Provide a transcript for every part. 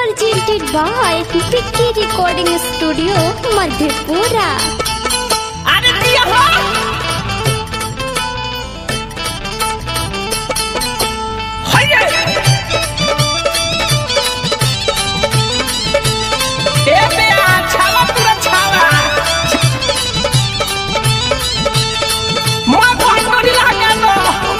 presented by Vicky Recording Studio, Madhepura. अरे दिया हो हाय ए बे छावा पूरा छावा मां बहुत बड़ी लागा दो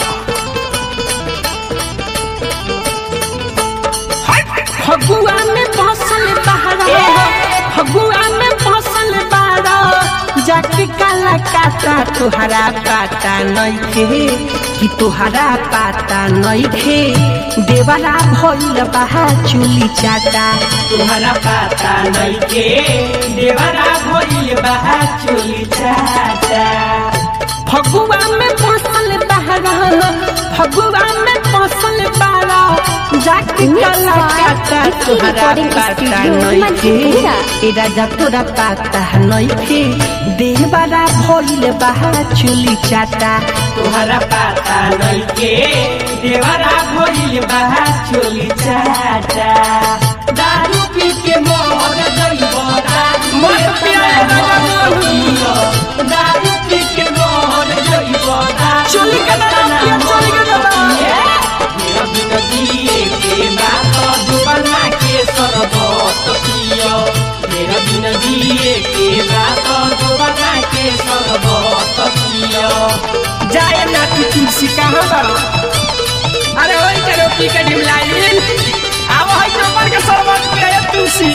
हाय फगुआ में फसल बहरा फगुआ में फसल बहरा जाके काला काटा तुहरा पाता नइखे कि तुहरा पाता नइखे देवरा भइल बहा चुली चाटा तुम्हारा पाता नइखे देवरा भइल बहा चोली चाटा फगुआ में फसल बहरा फगुआ में फसल बहरा जाके काला काटा तुहरा पाता नइखे ए राजा तोरा पाता नइखे देवरा भइल बहा चुली चाटा तुम्हारा पाता नइखे देवरा भइल बहा चोली चाटा दारू पी के मोर जइब दारू मत पिया दारू पियो दारू पी के मोर जइब दारू चोली के दारू पियो, चोली के दारू मेरा बिना दिए के बात जुबाना के सरबत पियो मेरा बिना दिए के बात जुबाना के सरबत पियो जाए ना तू तुलसी कहाँ बारो अरे वही करो पी के ढिमलाइल अब है नंबर के सरबत पिया तुलसी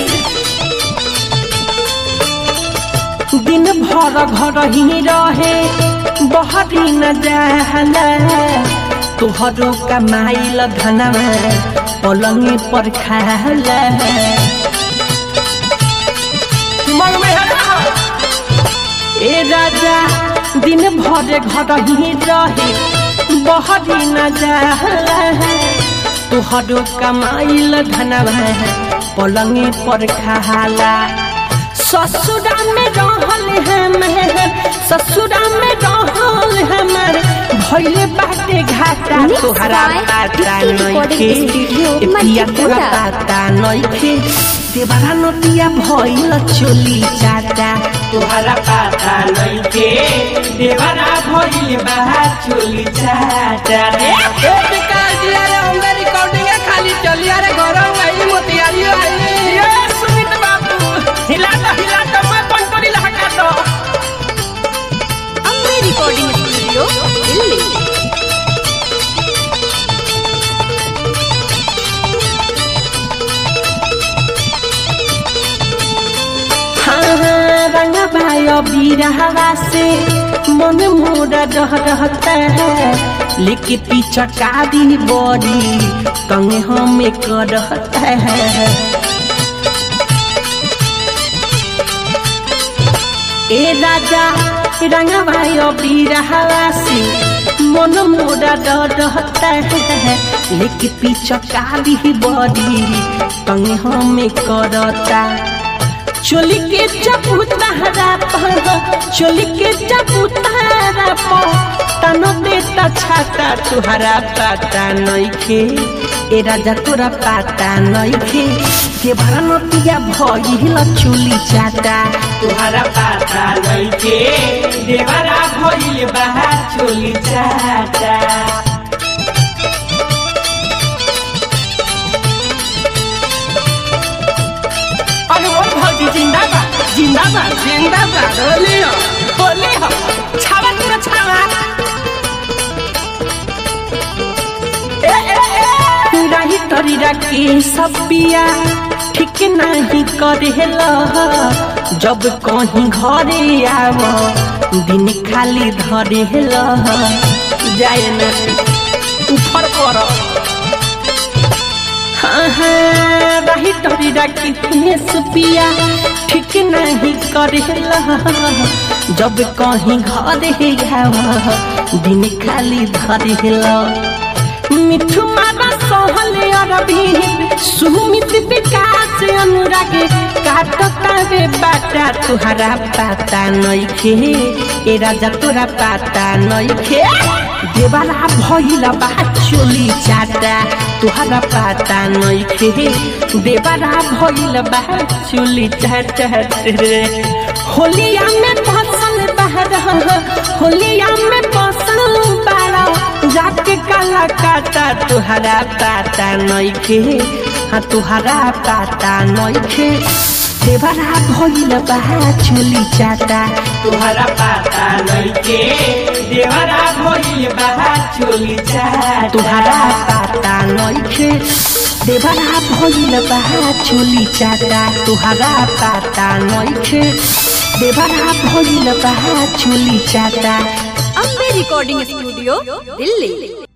दिन भर घर ही रहे बहरी न जाला तोहरो कमाइल धनवा पलंगे पर खाला मन में है ना ए राजा दिन भर घर ही रहे बहरी न जाला तोहरो कमाइल धनवा पलंगे पर खाला ससुरा में रहल हमर ससुरा में रहल हमर भइले बाटे घाटा Mixed तोहरा by पाता Vicky नइखे Recording Studio, ए पिया तोरा मधेपुरा। पाता नइखे देवरा नतिया भइल चोली चाटा तुम्हारा पाता नइखे देवरा भइल बहा चोली चाटा रे ए विकास जी अरे हमरे रिकॉर्डिंग खाली चली अरे घर आई मोतियारी आई ये सुमित बाबू हिला दो हिला दो मैं पंपरी लहका दो Ambe Recording Studio, Delhi. हाँ हाँ रंग भाई बीरहवा से मन मोरा रह रहता है लेके पीछा कारी बड़ी कंगे हमें कर रहता है ए राजा रंग भाई बीरहवा से मन मोरा डर रहता है लेके पीछा कारी बड़ी कंगे हमें करता चोली के चबूतरा पर चोली के चबूतरा पर तनो देता छाता तुहरा पाता नइखे ए राजा तोरा पाता नइखे के भरनतिया भइल चुली चाटा तुम्हारा पाता नइखे देवरा भइल बहा चोली चाटा अनुभव भौजी जिंदाबाद जिंदाबाद जिंदाबाद होली हो होली हो छावा तेरा छावा ए ए ए रही तरी रखे सब पिया ठीक नहीं करेला जब कहीं घरे आव दिन खाली धरेला जाए ना ऊपर करो रही टरी रखी सुपिया ठीक नहीं करेला जब कहीं घरे आवा दिन खाली धरेला मिठू मारा सहल अरबी सुमित विकास अनुराग काटता बावे बाटा तुहरा पाता नइखे ए राजा तोरा पाता नइखे देवारा भइला बा चोली चाटा तुहरा पाता नइखे देवारा भइला बा चोली चाटा रे होलिया में फसल बहर होलिया में फसल बारा जाके काला काटा तुहरा पाता नइखे हाँ तुहरा पाता नइखे देवरा भइल बा चुली चाटा तुहरा पाता नइखे देवरा भइल बा चोली चाटा तुहरा पाता नइखे देवरा भइल बा चुली चाटा तुहरा पाता नइखे देवरा भइल बा चुली चाटा अम्बे रिकॉर्डिंग स्टूडियो दिल्ली